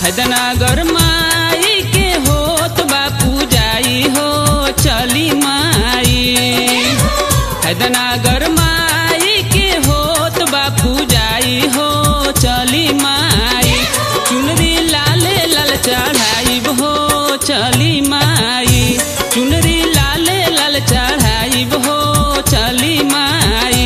हैदनगर माई के होत बापू जाई हो चली माई हैदनगर माई के होत बापू जाई हो चली माई चुनरी लाले लाल चढ़ाई हो चली माई चुनरी लाले लाल चढ़ाई हो चली माई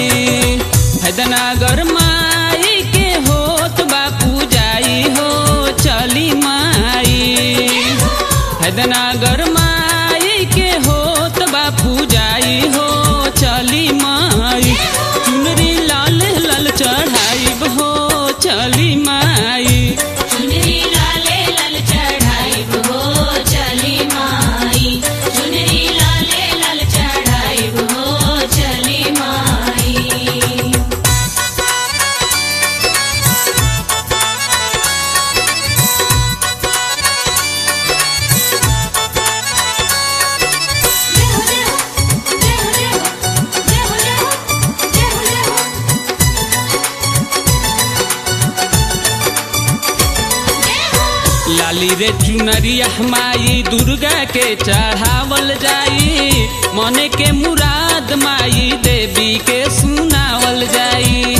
हैदनगर माई के होत बापू जाई हो चली माई हैदनगर माई के होत बापू जाई हो चली माई चुनरी लाल लाल चढ़ाई हो चली माई चुनरी लाले लाल चढ़ाई हो चली माई चुनरी लाले लाल चढ़ाई हो चली माई लाली रे चुनरिया माई दुर्गा के चढ़ावल जाई मने के मुराद माई देवी के सुनावल जाई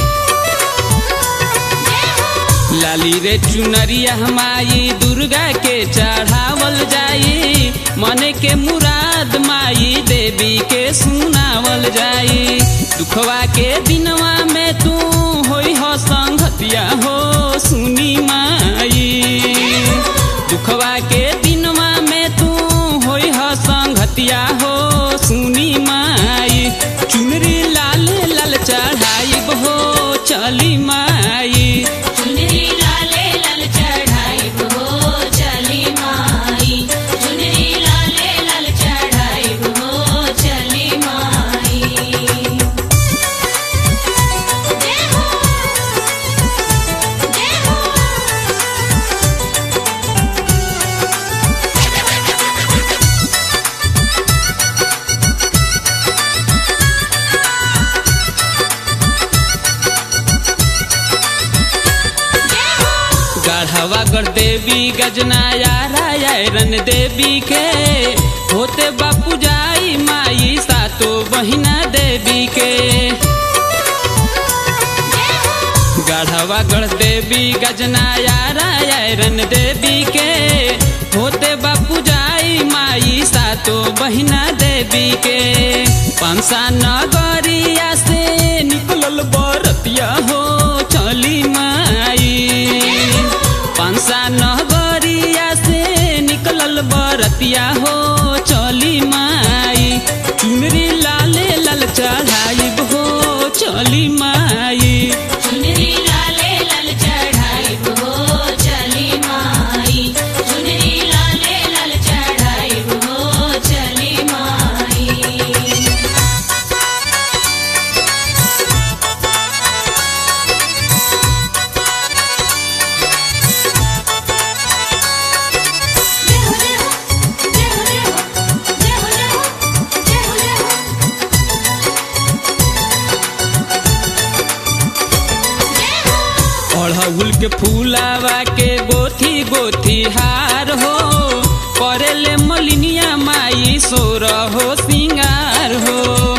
लाली रे चुनरिया माई दुर्गा के चढ़ावल जाई मने के मुराद माई देवी के सुनावल जाई दुखवा के दिनवा में तू होई हो संगतिया हो सुनी माई दुखवा के दिनवा में तू होई हो संगतिया हो सुनी माई चुनरी लाल लाल चढ़ाई हो चली माई चुनरी लाले लाल चढ़ाई हो चली माई चुनरी लाले लाल चढ़ाई हो चली माई जय हो जय हो गढ़वा कर देवी गजनाया रायरन देवी के होते बापू जाई माई सातो बहिना देवी के गढ़वा गढ़ देवी गजनाया रायरन देवी के होते बापू जाई माई सातो बहिना देवी के पंसा नगरिया से निकलल बरतिया हो चली माई पंसा नगरिया से निकलल बरतिया हो चली माई चुनरी लाले लाल चढ़ाई हो चली माई चुनरी लाले लाल चढ़ाई हो चली माई चुनरी लाले लाल चढ़ाई हो चली माई अड़हुल के फूलावा के गोथी गोथी हार हो करेले मलिनिया माई सोर हो सिंगार हो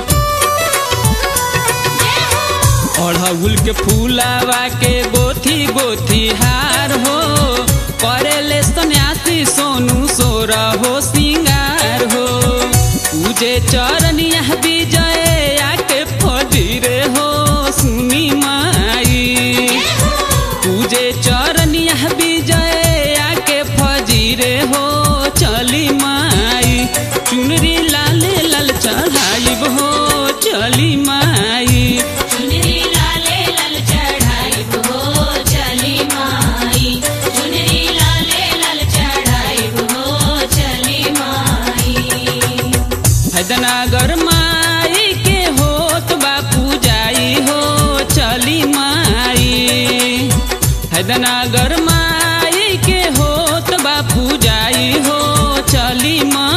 अड़हुल के फूलावा के गोथी गोथी हार हो करेले सन्यासी सोनू सोर हो सिंगार हो पूजे चरनिया विजय आके फजीरे हो सुनी माई पूजे चरनिया विजय आके फजीरे हो चली माई चुनरी लाले लाल चढ़ाई हो चली माई चुनरी लाले लाल चढ़ाई हो चली माई चुनरी लाले लाल चढ़ाई हो चली माई हैदनगर माई के होत बापू जाई हो चली माई हैदनगर माई के होत बापू जाई हो चली माई